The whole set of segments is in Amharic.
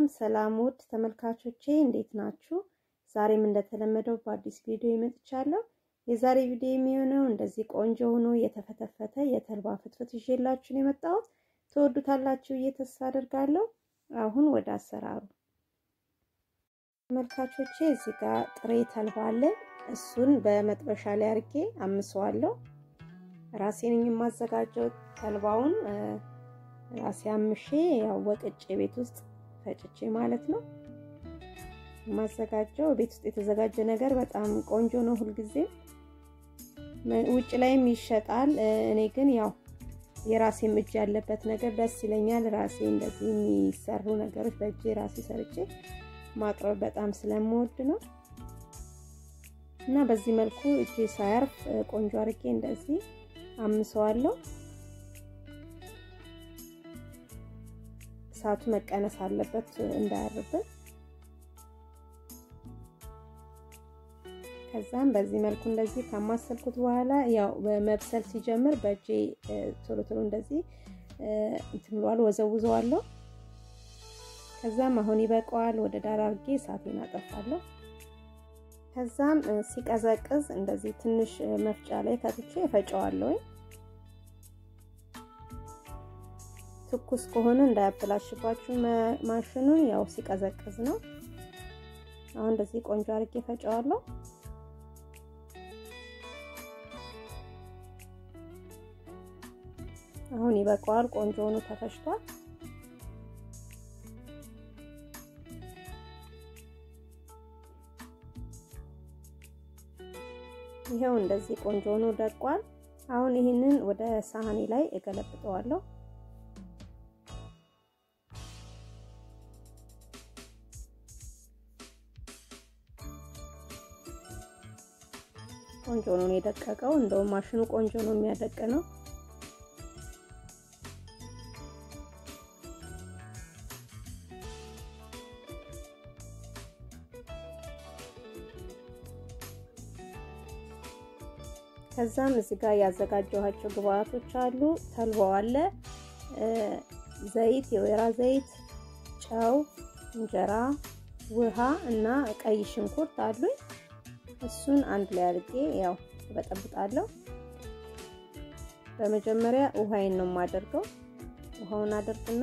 ሰላም ውድ ተመልካቾቼ እንዴት ናችሁ? ዛሬም እንደተለመደው በአዲስ ቪዲዮ መጥቻለሁ። የዛሬ ቪዲዮ የሚሆነው እንደዚህ ቆንጆ ሆኖ የተፈተፈተ የተልባ ፍትፍት ይዤላችሁ ነው የመጣሁት። ትወዱታላችሁ ብዬ ተስፋ አደርጋለሁ። አሁን ወደ አሰራሩ ተመልካቾቼ፣ እዚህ ጋር ጥሬ ተልባ አለ። እሱን በመጥበሻ ላይ አድርጌ አምሰዋለሁ። ራሴ ነኝ የማዘጋጀው ተልባውን ራሴ አምሼ ያው ወቅጬ ቤት ውስጥ ፈጭቼ ማለት ነው የማዘጋጀው። ቤት ውስጥ የተዘጋጀ ነገር በጣም ቆንጆ ነው ሁልጊዜ። ውጭ ላይም ይሸጣል። እኔ ግን ያው የራሴም እጅ ያለበት ነገር ደስ ይለኛል። ራሴ እንደዚህ የሚሰሩ ነገሮች በእጄ ራሴ ሰርቼ ማቅረብ በጣም ስለምወድ ነው እና በዚህ መልኩ እጄ ሳያርፍ ቆንጆ አድርጌ እንደዚህ አምሰዋለሁ። እሳቱ መቀነስ አለበት እንዳያርብን። ከዛም በዚህ መልኩ እንደዚህ ካማሰልኩት በኋላ ያው መብሰል ሲጀምር በእጄ ቶሎ ቶሎ እንደዚህ እንትን ብሏል ወዘውዘዋለሁ። ከዛም አሁን ይበቃዋል። ወደ ዳር አድርጌ እሳቴን አጠፋለሁ። ከዛም ሲቀዘቅዝ እንደዚህ ትንሽ መፍጫ ላይ ከትቼ እፈጨዋለሁ። ትኩስ ከሆነ እንዳያበላሽባችሁ ማሽኑን፣ ያው ሲቀዘቅዝ ነው። አሁን እንደዚህ ቆንጆ አድርጌ ፈጨዋለሁ። አሁን ይበቃዋል። ቆንጆ ሆኖ ተፈጭቷል። ይሄው እንደዚህ ቆንጆ ሆኖ ደቋል። አሁን ይህንን ወደ ሳህኔ ላይ እገለብጠዋለሁ። ቆንጆ ነው የደቀቀው። እንደውም ማሽኑ ቆንጆ ነው የሚያደቅ ነው። ከዛም እዚህ ጋር ያዘጋጀኋቸው ግብአቶች አሉ። ተልባው አለ፣ ዘይት፣ የወይራ ዘይት፣ ጨው፣ እንጀራ፣ ውሃ እና ቀይ ሽንኩርት አሉኝ። እሱን አንድ ላይ አድርጌ ያው በጠብጣለሁ። በመጀመሪያ ውሃዬን ነው የማደርገው። ውሃውን አደርግና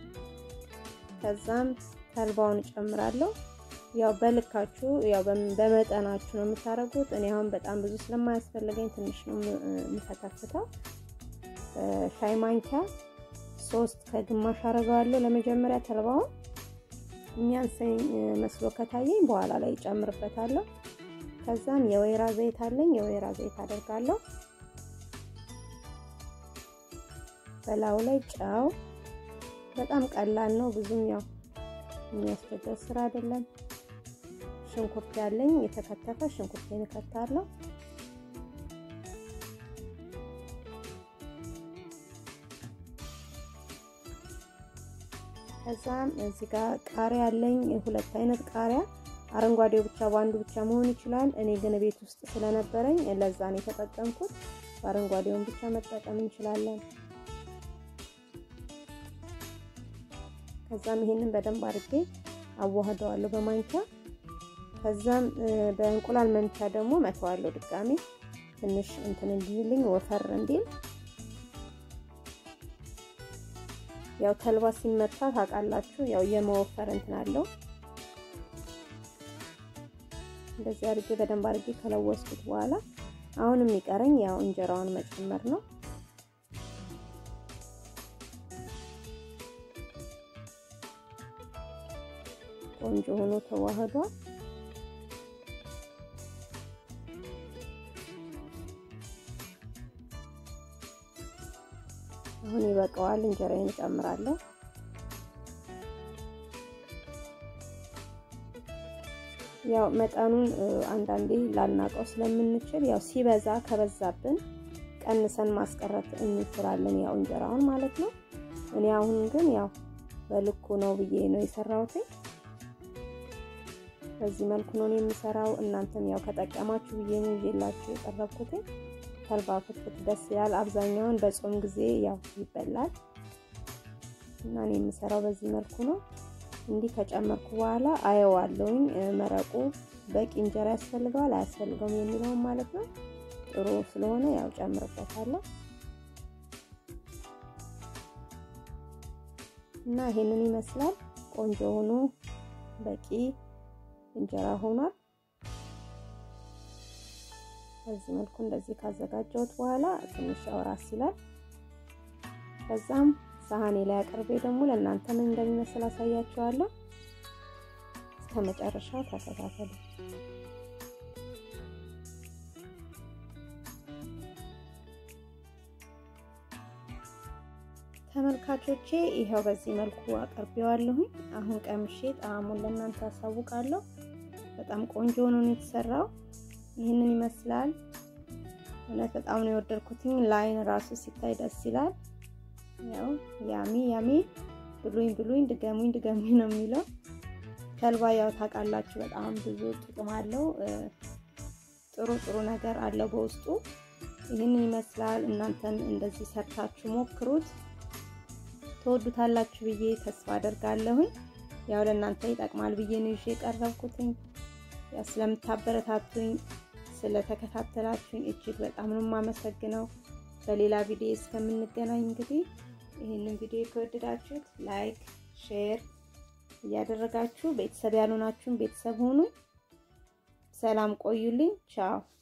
ከዛም ተልባውን እጨምራለሁ። ያው በልካችሁ ያው በመጠናችሁ ነው የምታደርጉት። እኔ አሁን በጣም ብዙ ስለማያስፈልገኝ ትንሽ ነው የምፈተፍተው። ሻይ ማንኪያ ሶስት ከግማሽ አደርገዋለሁ ለመጀመሪያ ተልባውን። የሚያንሰኝ መስሎ ከታየኝ በኋላ ላይ እጨምርበታለሁ። ከዛም የወይራ ዘይት አለኝ። የወይራ ዘይት አደርጋለሁ። በላዩ ላይ ጨው። በጣም ቀላል ነው፣ ብዙም ያው የሚያስቸግር ስራ አይደለም። ሽንኩርት ያለኝ የተከተፈ ሽንኩርቴን እከታለሁ። ከዛም እዚህ ጋር ቃሪያ ያለኝ ሁለት አይነት ቃሪያ አረንጓዴው ብቻ በአንዱ ብቻ መሆን ይችላል። እኔ ግን ቤት ውስጥ ስለነበረኝ ለዛ ነው የተጠቀምኩት። በአረንጓዴውን ብቻ መጠቀም እንችላለን። ከዛም ይሄንን በደንብ አድርጌ አዋህደዋለሁ በማንኪያ። ከዛም በእንቁላል መምቻ ደግሞ መተዋለሁ ድጋሚ ትንሽ እንትን እንዲልኝ ወፈር እንዲል። ያው ተልባ ሲመታ ታውቃላችሁ፣ ያው የመወፈር እንትን አለው። እንደዚህ አድርጌ በደንብ አድርጌ ከለወስኩት በኋላ አሁን የሚቀረኝ ያው እንጀራውን መጨመር ነው። ቆንጆ ሆኖ ተዋህዷል። አሁን ይበቃዋል። እንጀራዬን እጨምራለሁ። ያው መጠኑን አንዳንዴ ላናቀው ስለምንችል ያው ሲበዛ ከበዛብን ቀንሰን ማስቀረት እንችላለን፣ ያው እንጀራውን ማለት ነው። እኔ አሁን ግን ያው በልኩ ነው ብዬ ነው የሰራሁት። በዚህ መልኩ ነው የምሰራው። እናንተም ያው ከጠቀማችሁ ብዬ ነው ይዤላችሁ የቀረብኩት። ተልባ ፍትፍት ደስ ይላል። አብዛኛውን በጾም ጊዜ ያው ይበላል እና እኔ የምሰራው በዚህ መልኩ ነው። እንዲህ ከጨመርኩ በኋላ አየዋለሁኝ መረቁ በቂ እንጀራ ያስፈልገዋል አያስፈልገውም የሚለውን ማለት ነው። ጥሩ ስለሆነ ያው ጨምርበታለሁ እና ይሄንን ይመስላል። ቆንጆ ሆኖ በቂ እንጀራ ሆኗል። በዚህ መልኩ እንደዚህ ካዘጋጀሁት በኋላ ትንሽ አውራስ ይላል። ከዛም ሳህኔ ላይ አቅርቤ ደግሞ ለእናንተ ምን እንደሚመስል አሳያችኋለሁ። እስከ መጨረሻው ተከታተሉ። ተመልካቾቼ ይኸው በዚህ መልኩ አቅርቤዋለሁኝ። አሁን ቀምሼ ጣዕሙን ለእናንተ አሳውቃለሁ። በጣም ቆንጆ ሆኖ ነው የተሰራው። ይህንን ይመስላል። እውነት በጣም ነው የወደድኩትኝ። ላይን ራሱ ሲታይ ደስ ይላል። ያው ያሚ ያሚ ብሉኝ ብሉኝ ድገሙኝ ድገሙኝ ነው የሚለው። ተልባ ያው ታውቃላችሁ በጣም ብዙ ጥቅም አለው። ጥሩ ጥሩ ነገር አለው በውስጡ። ይህንን ይመስላል። እናንተም እንደዚህ ሰርታችሁ ሞክሩት፣ ትወዱታላችሁ ብዬ ተስፋ አደርጋለሁኝ። ያው ለእናንተ ይጠቅማል ብዬ ነው ይዤ የቀረብኩትኝ። ያው ስለምታበረታቱኝ ስለተከታተላችሁኝ እጅግ በጣም ነው የማመሰግነው። በሌላ ቪዲዮ እስከምንገናኝ እንግዲህ ይህንን ቪዲዮ ከወደዳችሁት ላይክ፣ ሼር እያደረጋችሁ ቤተሰብ ያልሆናችሁን ቤተሰብ ሆኑ። ሰላም ቆዩልኝ። ቻው